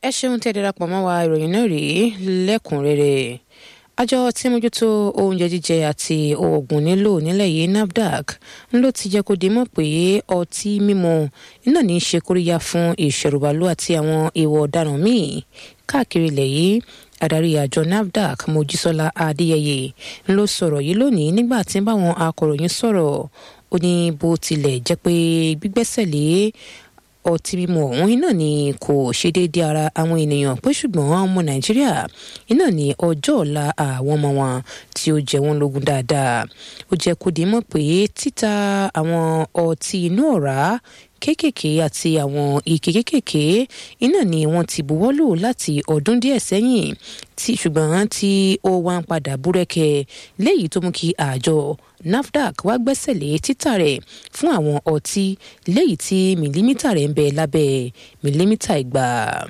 ẹ ṣeun tí ẹ darapọ̀ mọ́ wa ìròyìn náà rèé lẹ́kùnrẹ́rẹ́ àjọ tí mójútó oúnjẹ jíjẹ àti oògùn nílò nílẹ̀ yìí nafdac ló ti jẹ́ kó di mọ̀ pé ọtí mímu iná ní í ṣe kóríyá fún ìṣẹ̀rùbàlù àti àwọn èèwọ̀ ọ̀daràn míì káàkiri ilẹ̀ yìí adarí àjọ nafdac mojísọ́lá adéyẹyẹ ló sọ̀rọ̀ yìí lónìí nígbà tí báwọn akọ̀ròyìn sọ̀rọ̀ ó ní bó tilẹ̀ jẹ́ pé gbígbẹ́sẹ̀ lé ọtí mímu ọ̀hún iná ni kò ṣe déédéé ara àwọn ènìyàn pé ṣùgbọ́n àwọn ọmọ nàìjíríà iná ni ọjọ́ ọ̀la àwọn ọmọ wọn tí ó jẹ wọ́n lógún dáadáa ó jẹ́ kó di mọ̀ pé títa àwọn ọtí inú ọ̀rá kéékèèké àti àwọn ike kéékèèké iná ni wọ́n ti buwọ́lù láti ọdún díẹ̀ sẹ́yìn tí ṣùgbọ́n tí ó wá ń padà búrẹ́kẹ́ léyìí tó mú kí àjọ nafdac wá gbẹ́sẹ̀ lé títà rẹ̀ fún àwọn ọtí léyìí tí mìlímítà rẹ̀ ń bẹ lábẹ́ mìlímítà igba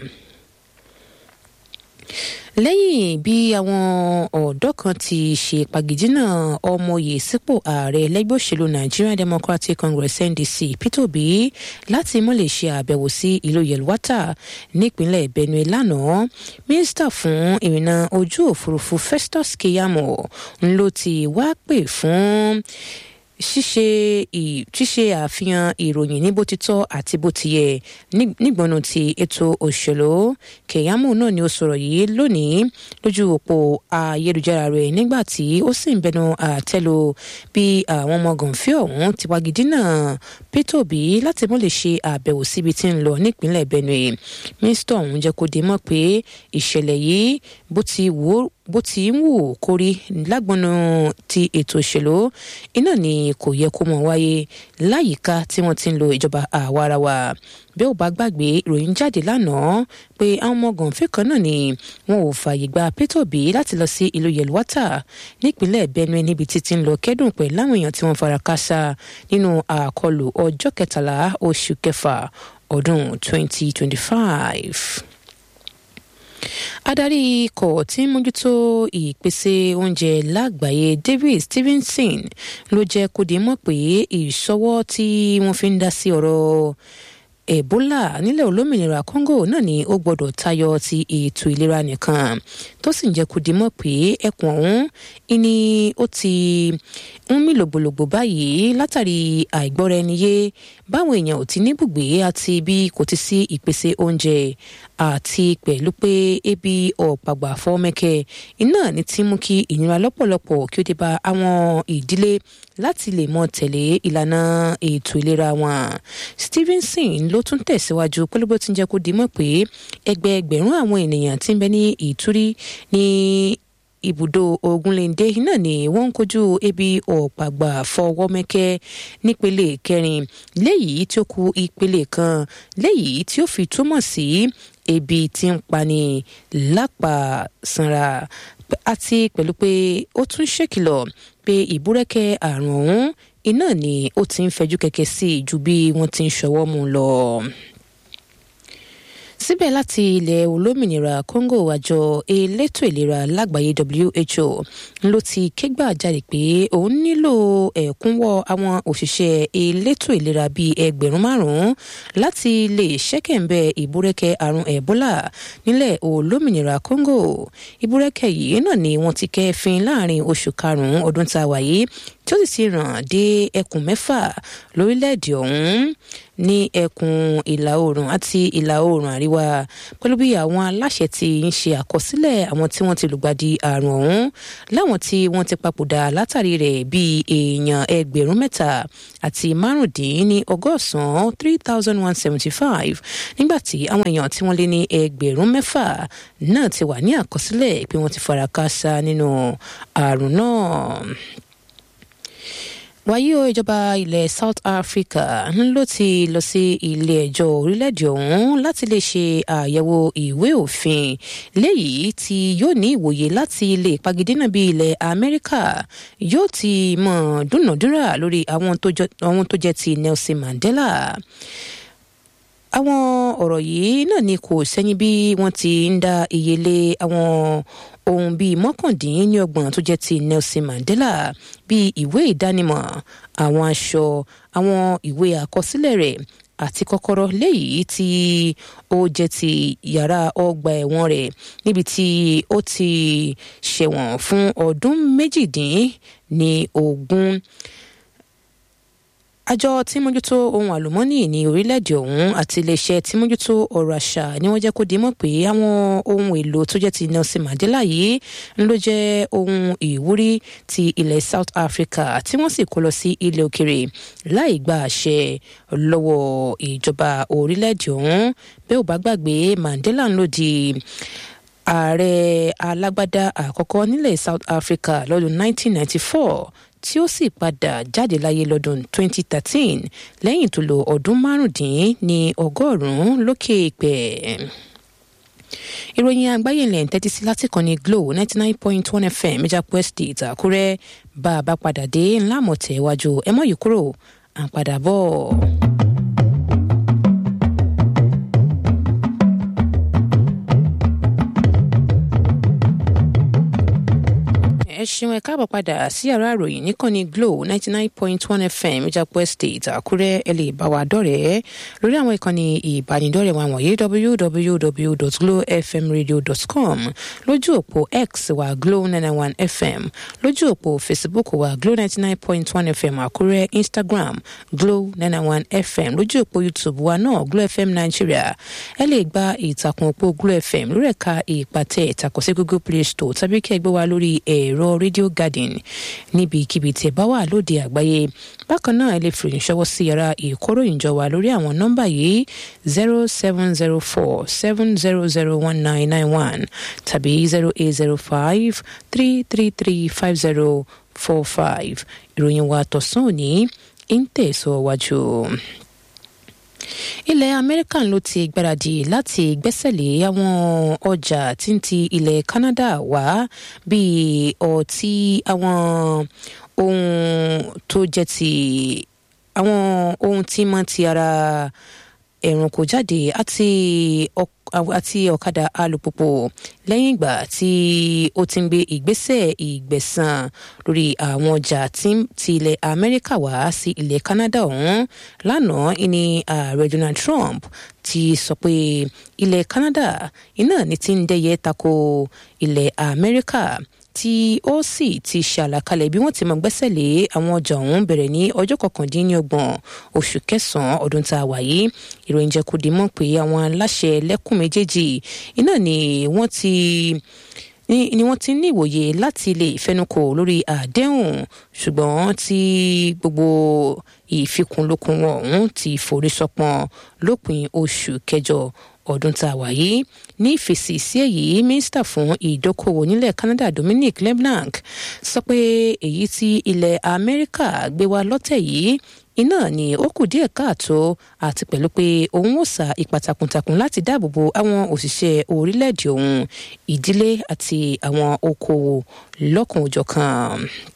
lẹ́yìn bí àwọn ọ̀dọ́ kan ti ṣe pàgìdínà ọmọye sípò ààrẹ lẹ́gbẹ́ òṣèlú nigerian democratic congress ndc peter obi láti mọ́ lè ṣe àbẹ̀wò sí ìlú yelwata nípínlẹ̀ benue lánàá mínísítà fún ìrìnnà ojú òfurufú festus keyamo ló ti wá pè fún ṣíṣe ṣíṣe àfihàn ìròyìn ní bó ti tọ́ àti bó ti yẹ nígbọnú ti ètò òṣèlú kẹyàmù náà ni ó sọ̀rọ̀ yìí lónìí lójú òpó ayélujára rẹ̀ nígbà tí ó sì ń bẹnu àtẹ́lu bí àwọn ọmọ gànfẹ́ ọ̀hún ti wagidínà pété òbí láti mọ́ lè ṣe àbẹ̀wò síbi tí ń lọ nípínlẹ̀ benue mínísítà ọ̀hún jẹ́ kó di mọ́ pé ìṣẹ̀lẹ̀ yìí bó ti wò ó bó ti ń wù kórí lágbọnú ti ètò òṣèlú iná ni kò yẹ kó mọ wáyé láyìíká tí wọ́n ti ń lo ìjọba àwarawa bí ó bá gbàgbé ìròyìn jáde lánàá pé àwọn ọmọ gànfẹ́ kan náà ni wọn ò fààyè gba pété òbí láti lọ sí ìlú yelwata nípínlẹ̀ benue níbi títí ń lọ kẹ́dùn pẹ̀lú láwọn èèyàn tí wọ́n fara káásá nínú àkọlù ọjọ́ kẹtàlá oṣù kẹfà ọdún 2025 adarí ikọ̀ tí ń mójútó ìpèsè oúnjẹ lágbàáyé david stevenson ló jẹ́ kó di mọ̀ pé ìṣọwọ́ tí wọ́n fi ń dá sí ọ̀rọ̀ ebola nílẹ̀ olómìnira congo náà ni ó gbọ́dọ̀ tayọ ti ètò ìlera nìkan tó sì ń jẹ́ kó di mọ̀ pé ẹkùn ọ̀hún ni ó ti ń mí lògbòlògbò báyìí látàrí àìgbọ́ra ẹni yé báwọn èèyàn ò ti níbùgbé àti bí kò ti sí ìpèsè oúnjẹ àti pẹ̀lú pé ebi ọ̀pàgbà fọ́mẹ́kẹ́ iná ní ti mú kí ìnira lọ́pọ̀lọpọ̀ kí ó dé bá àwọn ìdílé láti lè mọ tẹ̀lé ìlànà ètò ìlera wọn. stevenson ló tún tẹ̀síwájú pẹ̀lú bó ti ń jẹ́ kó di mọ̀ pé ẹgbẹẹgbẹ̀rún àwọn ènìyàn ti ń bẹ ní ìtúrí ní ibùdó ogunléndé náà ni wọ́n ń kojú ebi ọ̀pàgbà fọwọ́mẹ́kẹ́ nípele kẹrin léyìí tí ó kù ìpele kan léyìí tí ó fi túmọ̀ sí ebi tí ń pani lápá sanra àti pẹ̀lú pé ó tún ṣèkìlọ̀ pé ìbúrẹ́kẹ́ àrùn ọ̀hún iná ni ó ti ń fẹjú kẹ̀kẹ́ sí ju bí wọ́n ti ń ṣọwọ́ mú lọ síbẹ̀ láti ilẹ̀ olómìnira congo àjọ elétò ìlera lágbàáyé who ló ti kégbà jáde pé òun nílò ẹ̀kúnwọ́ àwọn òṣìṣẹ́ elétò ìlera bíi ẹgbẹ̀rún márùn-ún láti lè ṣẹ́kẹ̀ǹbẹ̀ ìbúrẹ́kẹ́ àrùn ebola nílẹ̀ olómìnira congo ìbúrẹ́kẹ́ yìí náà ni wọ́n ti kẹ́fín láàrin oṣù karùn-ún ọdún tá a wà yìí tí ó sì ti ràn dé ẹkùn mẹ́fà lórílẹ̀‐èdè ọ̀hún ní ẹkùn ìlà oòrùn àti ìlà oòrùn àríwá pẹ̀lú bí àwọn aláṣẹ ti ń ṣe àkọsílẹ̀ àwọn tí wọ́n ti lùgbàdì àrùn ọ̀hún láwọn tí wọ́n ti papòdà látàrí rẹ̀ bíi èèyàn ẹgbẹ̀rún mẹ́ta àti márùndínní ọgọ́sàn-án three thousand one seventy five nígbà tí àwọn èèyàn tí wọ́n lé ní ẹgbẹ̀rún mẹ́fà náà ti wà ní àkọsílẹ̀ pé wọ́n ti fara káásá nínú àrùn náà wáyé o ìjọba ilẹ̀ south africa ló ti lọ sí ilé ẹjọ́ orílẹ̀-èdè ọ̀hún láti lè ṣe àyẹ̀wò ìwé òfin léyìí tí yóò ní ìwòye láti lè pagidínà bí ilẹ̀ amẹ́ríkà yóò ti mọ̀ dúnàdúrà lórí àwọn tó jẹ́ ti nelson mandela àwọn ọ̀rọ̀ yìí náà ni kò sẹ́yìn bí wọ́n ti ń dá iye lé àwọn ohun bíi mọ́kàndínlọ́gbọ̀n tó jẹ́ ti nelson mandela bíi ìwé ìdánimọ̀ àwọn aṣọ àwọn ìwé àkọsílẹ̀ rẹ̀ àti kọ́kọ́rọ́ léyìí tí ó jẹ́ ti yàrá ọgbà ẹ̀wọ̀n rẹ̀ níbi tí ó ti ṣẹ̀wọ̀n fún ọdún méjìdín ní ogún àjọ tí mójútó ohun àlùmọ́nì ní orílẹ̀-èdè ọ̀hún àti iléeṣẹ́ tí mójútó ọrọ̀ àṣà ni wọ́n jẹ́ kó di mọ̀ pé àwọn ohun èlò tó jẹ́ ti Nelson Mandela yìí ń ló jẹ́ ohun ìwúrí ti ilẹ̀ South Africa tí wọ́n sì kó lọ sí ilẹ̀ òkèrè láì gba àṣẹ lọ́wọ́ ìjọba orílẹ̀-èdè ọ̀hún bẹ́ẹ̀ ò bá gbàgbé Mandela ń lò di ààrẹ alágbádá àkọ́kọ́ nílẹ̀ South Africa lọ́dún 1994 tí ó sì padà jáde láyé lọ́dún 2013 lẹ́yìn tó lo ọdún márùndín ní ọgọ́rùn-ún lókè ìpẹ́. ìròyìn àgbáyé ilẹ̀ ń tẹ́tí sí láti kàn ní Glo 99.1 FM Ìjàpọ̀ Estate Àkúrẹ́ bá a bá padà dé ńlá mọ̀tẹ́ iwájú ẹ mọ̀ yìí kúrò à ń padà bọ̀. ẹ ṣeun ẹ káàbọ̀ padà sí yàrá ìròyìn níkànnì Glo ninety nine point one FM Ìjàpọ̀ Estate Àkúrẹ́ ẹ lè bá wa dọ̀rẹ́ lórí àwọn ìkànnì ìbánidọ́rẹ̀ẹ́ wa wọ̀nyí www.glofmradio.com lójú òpó X wa Glo ninety one FM lójú òpó Facebook wa Glo ninety nine point one FM Àkúrẹ́ Instagram Glo ninety one FM lójú òpó YouTube wa náà Glo FM Nigeria ẹ lè gba ìtàkùn òpó Glo FM lórí ẹ̀ka ìpàtẹ ìtàkùn sí Google Play Store tàbí kí ẹ gbé wa lórí ẹ̀rọ Radio Garden níbikíbi tí ẹ bá wà lóde àgbáyé bákan náà ẹ lè fi ìṣọwọ́ sí yàrá ìkóròyìnjọ wa lórí àwọn nọ́mbà yìí zero seven zero four seven zero zero one nine nine one tàbí zero eight zero five three three three five zero four five ìròyìn wa tọ̀sán òní ń tẹ̀síwájú ilẹ̀ amẹ́ríkà ló ti gbáradì láti gbẹ́sẹ̀lé àwọn ọjà tí ń ti ilẹ̀ canada wá bíi ọtí àwọn ohun tó jẹ́ ti àwọn ohun tí máa ti ara ẹ̀rùnkò jáde àti àti ọ̀kadà alùpùpù lẹ́yìn ìgbà tí ó ti ń gbé ìgbésẹ̀ ìgbẹ̀san lórí àwọn ọjà tí ilẹ̀ amẹ́ríkà wá sí ilẹ̀ canada ọ̀hún lánàá ìní ààrẹ donald trump ti sọ pé ilẹ̀ canada iná ní ti ń dẹ́yẹ tako ilẹ̀ amẹ́ríkà tí ó sì ti ṣàlàkalẹ̀ bí wọ́n ti mọ gbẹ́sẹ̀ lé àwọn ọjà ọ̀hún bẹ̀rẹ̀ ní ọjọ́ kọkàndínlọ́gbọ̀n oṣù kẹsàn-án ọdún tá a wà yìí ìròyìn jẹ́ kó di mọ̀ pé àwọn aláṣẹ lẹ́kùn méjèèjì iná ni wọ́n ti ni, ni wọ́n ti ní ìwòye láti lè fẹnukò lórí àdéhùn ṣùgbọ́n tí gbogbo ìfikùnlukùn wọn ọ̀hún ti forí sọpọ́n lópin oṣù kẹjọ ọdún tá a wà yìí ní ìfèsì sí èyí mínísítà fún ìdókòwò nílẹ̀ Canada Dominic Leblanc sọ pé èyí tí ilẹ̀ Amẹ́ríkà gbé wá lọ́tẹ̀ yìí iná ni ó kù díẹ̀ káàtó àti pẹ̀lú pé òun ó sa ipa takuntakun láti dáàbò bo àwọn òṣìṣẹ́ orílẹ̀-èdè òun ìdílé àti àwọn okòwò lọ́kùnúnjọ̀kan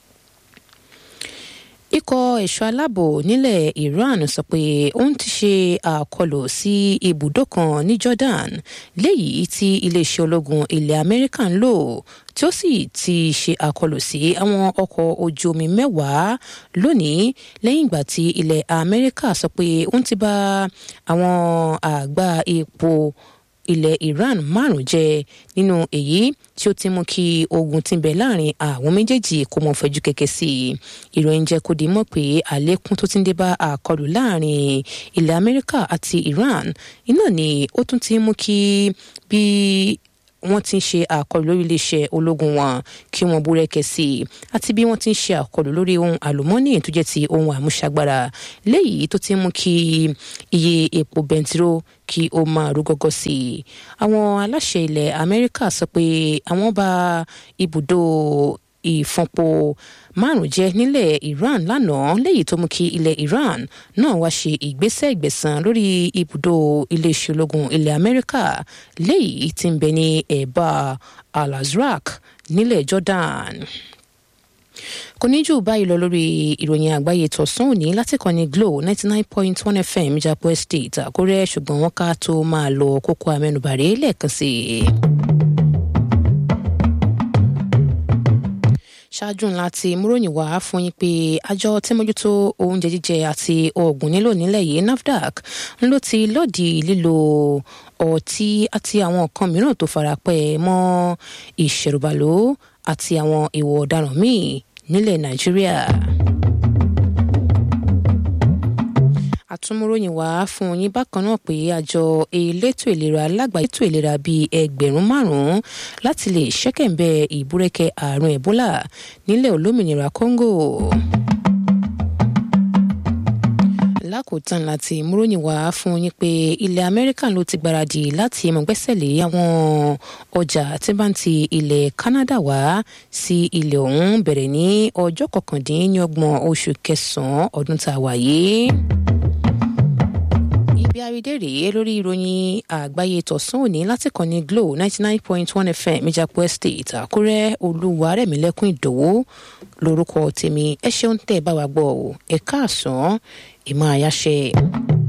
ikọ̀ ẹ̀ṣọ́ aláàbò nílẹ̀ Iran sọ pé òun ti ṣe àkọlù sí ibùdó kan ní Jordan léyìí tí iléeṣẹ́ ológun ilẹ̀ Amẹ́ríkà ń lò tí ó sì ti ṣe àkọlù sí àwọn ọkọ̀ ojú omi mẹ́wàá lónìí lẹ́yìn ìgbà tí ilẹ̀ Amẹ́ríkà sọ pé òun ti bá àwọn àgbá epo ilẹ̀ Iran márùn jẹ nínú èyí tí ó ti mú kí ogun tí ń bẹ láàrin àwọn méjèèjì kó mọ fẹjú kẹ̀kẹ́ sí i ìròyìn jẹ́ kó di mọ̀ pé àlékún tó ti ń dé bá àkọlù láàrin ilẹ̀ Amẹ́ríkà àti Iran iná ni ó tún ti mú kí bí wọ́n ti ń ṣe àkọlù lórí iléeṣẹ́ ológun wọn kí wọ́n búrẹ́kẹ́ sí i àti bí wọ́n ti ń ṣe àkọlù lórí ohun àlùmọ́ọ́nì tó jẹ́ ti ohun àmúṣagbára léyìí tó ti ń mú kí iye epo bẹntiró kí ó máa rú gọ́gọ́ sí i. àwọn aláṣẹ ilẹ̀ Amẹ́ríkà sọ pé àwọn bá ibùdó ìfọ̀npo márùn jẹ nílẹ̀ Iran lánàá léyìí tó mú kí ilẹ̀ Iran náà wá ṣe ìgbésẹ̀ ìgbẹ̀san lórí ibùdó iléeṣẹ́ ológun ilẹ̀ Amẹ́ríkà léyìí tí ń bẹ ní ẹ̀bá Al-Azraq nílẹ̀ Jordan kò ní jù báyìí lọ lórí ìròyìn àgbáyé tọ̀sán òní láti kàn ní Glo ninety nine point one FM Ìjàpọ̀ Estate Àkúrẹ́ ṣùgbọ́n wọ́n ká tó máa lọ kókó amẹ́nubàrẹ́ lẹ́ẹ̀kan sí i. ṣáájú ṣáájú ńlá ti múròyìn wá fún yín pé àjọ tí mójútó oúnjẹ jíjẹ àti oògùn nílò nílẹ̀ yìí nafdac ń ló ti lòdì lílo ọtí àti àwọn nǹkan mìíràn tó farapẹ́ mọ́ ìṣẹ̀rùbàlò àti àwọn ìwà ọ̀daràn míì nílẹ̀ nàìjíríà. àtúmúròyìn wá fún yín bákan náà pé àjọ elétò ìlera lágbàáyé ètò ìlera bíi ẹgbẹ̀rún márùn-ún láti lè ṣẹ́kẹ̀ǹbẹ̀ ìbúrẹ́kẹ́ àrùn ẹ̀bólà nílẹ̀ olómìnira congo lákòótán láti múròyìn wá fún yín pé ilẹ̀ amẹ́ríkà ló ti gbáradì láti mọ̀ gbẹ́sẹ̀ lé àwọn ọjà tí bá ń ti ilẹ̀ canada wá sí ilẹ̀ ọ̀hún bẹ̀rẹ̀ ní ọjọ́ kọkàndínlọ́gbọ̀n oṣù kẹsàn-án ọdún tá a wà yìí ibi àrídé rèé lórí ìròyìn àgbáyé tọ̀sán òní láti kàn ní glo ninety nine point one fm ìjàpọ̀ estate àkúrẹ́ olúwarẹ̀mílẹ́kùn ìdòwú lórúkọ tèmi ẹ ṣeun tẹ́ ẹ bá wa gbọ́ ọ ẹ káàsán ìmọ̀ àyàṣe.